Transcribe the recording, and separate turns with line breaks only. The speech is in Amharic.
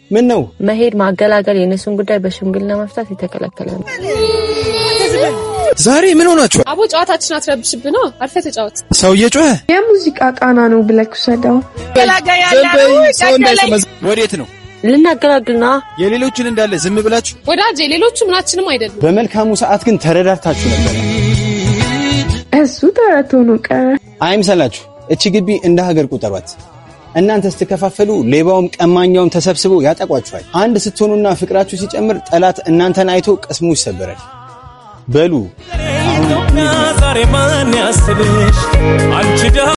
ምን ነው
መሄድ ማገላገል የእነሱን ጉዳይ በሽምግልና መፍታት የተከለከለ ነው።
ዛሬ ምን ሆናችኋል?
አቦ ጨዋታችን አትረብሽብን ነው። አርፈህ ተጫወት።
ሰው እየጮኸ
የሙዚቃ ቃና ነው ብለህ ውሰደው።
ወዴት ነው?
ልናገላግል ነዋ።
የሌሎችን እንዳለ ዝም ብላችሁ
ወዳጄ ሌሎቹ ምናችንም አይደሉም።
በመልካሙ ሰዓት ግን ተረዳድታችሁ ነበር።
እሱ ተረት ሆኖ ቀረ።
አይምሰላችሁ። እቺ ግቢ እንደ ሀገር ቁጠሯት። እናንተ ስትከፋፈሉ ሌባውም ቀማኛውም ተሰብስበው ያጠቋችኋል። አንድ ስትሆኑና ፍቅራችሁ ሲጨምር ጠላት እናንተን አይቶ ቅስሙ ይሰበራል። በሉ
ዛሬ ማን ያስብሽ አንቺ